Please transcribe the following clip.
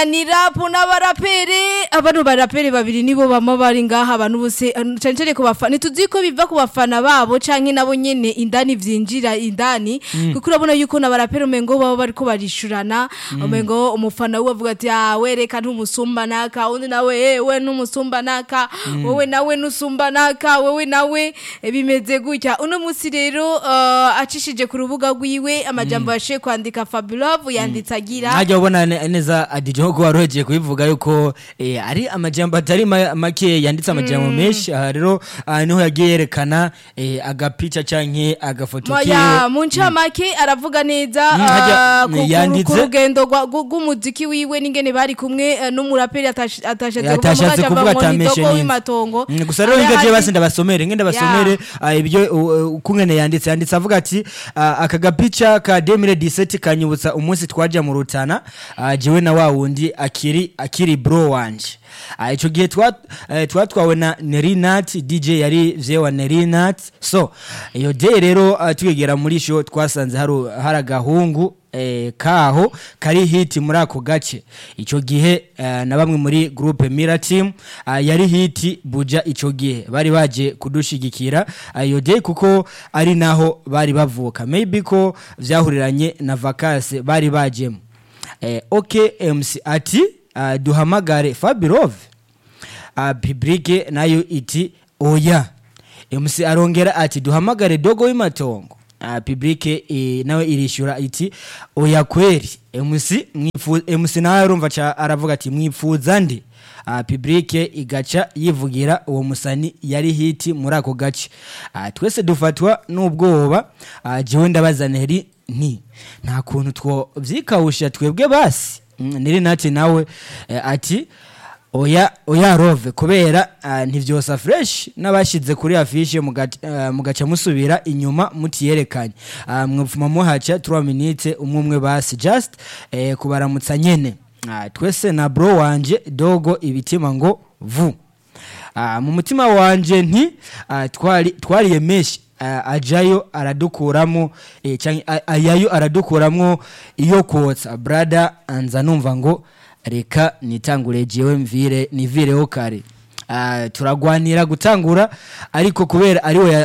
ni rapu n'abaraperi abantu baraperi babiri nibo bama bari ngaha abantu bose cyane cyane ku bafana ntituzi ko biva ku bafana babo canke nabo nyene indani vyinjira indani kuko urabona yuko n'abaraperi umengo baba bariko barishurana umengo umufana we avuga ati ah wereka ntumusumba naka undi nawe eh we ntumusumba naka wowe nawe nusumba naka wowe nawe eh, bimeze gutya uno musi rero uh, acishije ku rubuga rwiwe amajambo yashiye kwandika Fabulove yanditse agira ntajya ubona ne- neza adije nko wari ugiye kubivuga yuko eh, ari amajambo atari ma- make yanditse amajambo menshi aha rero ah, niho yagiye yerekana eh, agapica canke agafoto Moya kiwe mu ncamake aravuga neza Mm, hajya- ah, ku- ku- yanditse- ku rugendo rwa- gu- rw'umuziki wiwe n'ingene bari kumwe eh, n'umuraperi atash- atashatse yatashatse kuvuga atamenshi n'inzu w'imatongo Mm, gusa rero Ari- ngaje ari- basi ndabasomere ngende basomere ah, ibyo uh, uh, kungene yanditse yanditse avuga ati ah, aka gapica ka 2017 kanyibutsa umunsi twaja mu rutana ah, jewe na wa wundi akiri akiri bro wanje Ah, ico gihe twa- eh, twatwawe na Nerinat DJ yari vye wa Nerinat so iyo day rero ah, tugegera muri show twasanze hari hari agahungu eh, kaho kari hiti muri ako gace ico gihe eh, na bamwe muri groupe Mira team ah, yari hiti buja ico gihe bari baje kudushigikira ah, iyo day kuko ari naho bari bavuka maybe ko vyahuriranye na vacances bari bajemo eh, okay MC ati uh, duhamagare Fabirove uh, Pibrike nayo iti oya MC arongera ati duhamagare dogo w'imatongo uh, Pibrike e, nawe irishura iti oya kweri MC mwifu MC nawe arumva ca aravuga ati mwipfuza ndi uh, Pibrike igaca yivugira uwo musani yari hiti muri ako gace uh, twese dufatwa n'ubwoba uh, jewe ndabaza neri nti nta kuntu two vyikawusha twebwe basi Mm, niri nati nawe eh, ati oya oya rove kubera uh, ntivyosa fresh n'abashize kuri afishe mugaca uh, mugaca musubira inyuma mutiyerekanye uh, mwupfuma muhaca 3 minutes umwe umwe basi just eh, kubaramutsa nyene uh, twese na bro wanje dogo ibitima ngo vu uh, mu mutima wanje nti uh, twari twariye meshi uh, ajayo aradukuramo eh, canke a- ayayo aradukuramo iyo kotsa brother anza numva ngo reka nitangure jewe mvire nivireho kare uh, turagwanira gutangura ariko kubera ariwe ya-